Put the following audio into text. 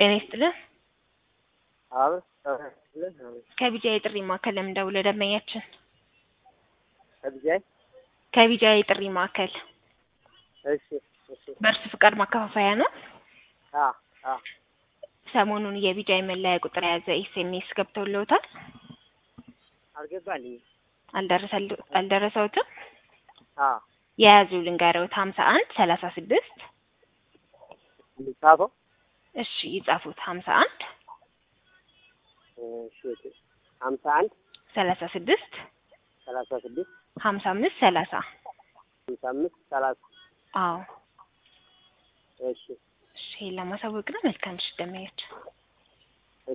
ጤና ይስጥልን። አብ ከቢጃ የጥሪ ማዕከል ለምን ደውለ ደንበኛችን ከብዛይ ከቢጃ የጥሪ ማዕከል እሺ እሺ በእርሱ ፍቃድ ማከፋፈያ ነው። አ አ ሰሞኑን የቢጃ መለያ ቁጥር የያዘ ኤስኤምኤስ ገብተውልዎታል? አልገባልኝ አልደረሰል- አልደረሰዎትም? አ የያዙ ልንገረውት ሀምሳ አንድ ሰላሳ ስድስት ጻፈው እሺ ይጻፉት ሀምሳ አንድ እሺ ሀምሳ አንድ ሰላሳ ስድስት ሰላሳ ስድስት ሀምሳ አምስት ሰላሳ ሀምሳ አምስት ሰላሳ አዎ እሺ እሺ ይሄን ለማሳወቅ ነው። መልካም ምሽት ደንበኛችን